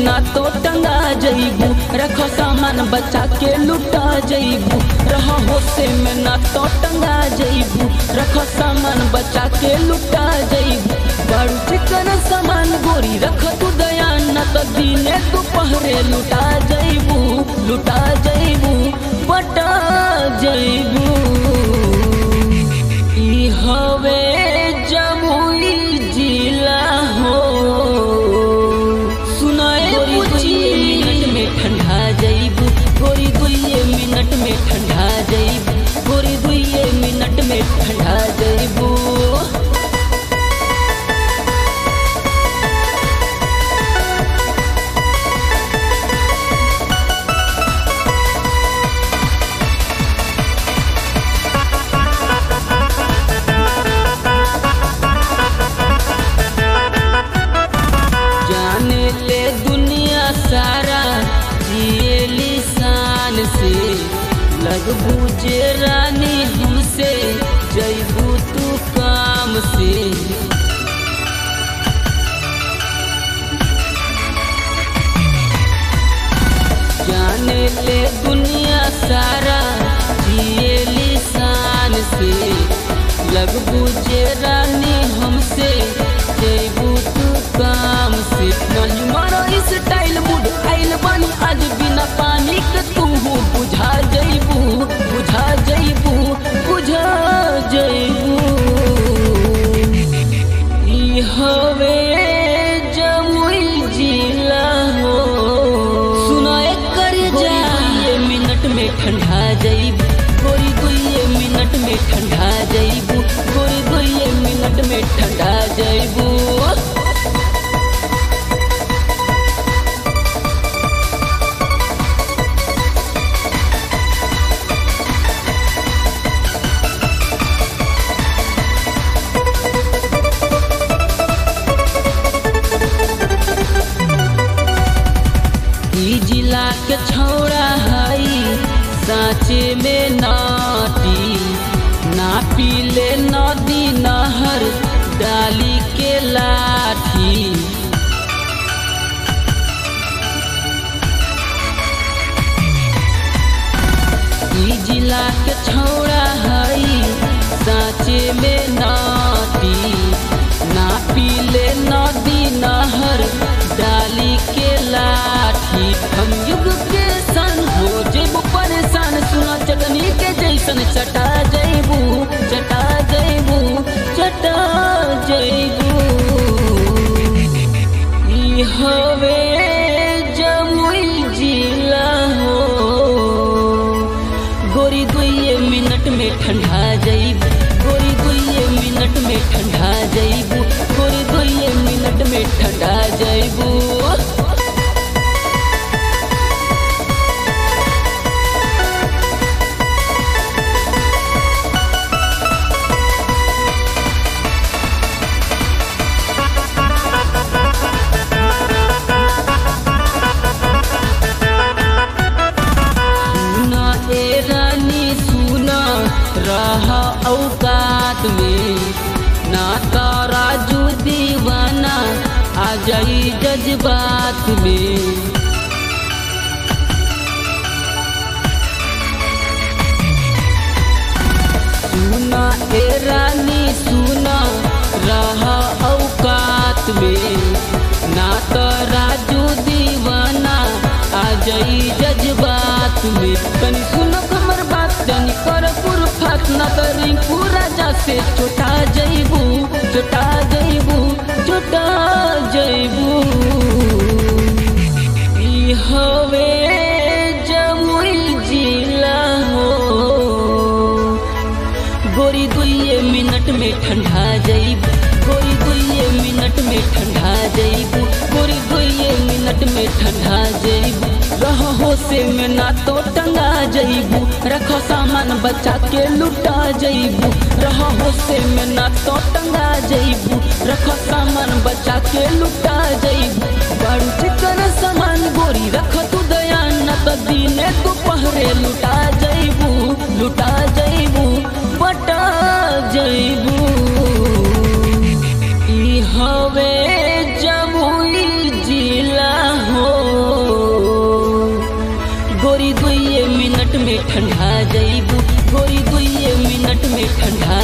ना तो टंगा जइबू रख सामान बचा के लुटा जइबू रह होशे में ना तो टंगा जइबू रख सामान बचा के लुटा जइबू बड़ू चिकन सामान गोरी रख तू दयान न तो दिने दोपहरे लुटा जइबू लुटा जइबू पटा जइबू ई हवे जमुई जिला हो सुनाए पूछी मिनट में ठंडा जइबू गोरी दुइये मिनट में ठंडा जइबू गोरी दुइये मिनट में ठंडा जइबू जाने ले दुनिया सारा जिए लिसान से लगबू जे रानी हमसे जैबू तू काम से जाने ले दुनिया सारा जिए लिसान से लगबू जे रानी हमसे जैबू तू काम से नहीं मारो इस टाइल मूड आइल बानी आज बिना पानी के तू बुझा जइबू बुझा जइबू बुझा जइबू ई हवे जमुई जिला हो सुनाए कर जा ये मिनट में ठंडा जइबू गोरी दुइये मिनट में ठंडा जइबू गोरी दुइये मिनट में ठंडा जइबू ई जिला के छौड़ा हई साँचे में नाटी ना पीले नदी नहर डाली के लाठी ई जिला के छौड़ा हई साँचे में नाटी ना पीले नदी नहर डाली के लाठी हम युग के सन हो जेबू परेशान सुना चटनी के जैसन चटा जैबू चटा जैबू चटा जैबू ई हवे जमुई जिला हो गोरी दुइये मिनट में ठंडा जइबू गोरी दुइये मिनट में ठंडा जइबू गोरी दुइये मिनट में ठंडा जइबू सुना ए रानी सुना रहा औकात में ना तो राजू दीवाना आ जाई जज्बात में सुना ए रानी सुना रहा औकात में ना तो राजू दीवाना आ जाई जज्बात में तनी सुनो हमर बात तनी कर कुरफात ना तो रिंकू राजा से चोटा जइबू चोटा जइबू चोटा जइबू ई हवे जमुई जिला हो गोरी दुइये मिनट में ठंडा जइबू गोरी दुइये मिनट में ठंडा जइबू गोरी दुइये मिनट में ठंडा जइबू रह होशे में ना तो टंगा जइबू रख सामान बचा के लुटा जइबू रह होशे में ना तो टंगा जइबू रख सामान बचा के लुटा जइबू बड़ू चिकन सामान गोरी रख तू दयान न तो दिने दोपहरे लुटा जइबू लुटा जइबू बटा जइबू ई हवे जमुई जिला हो ठंडा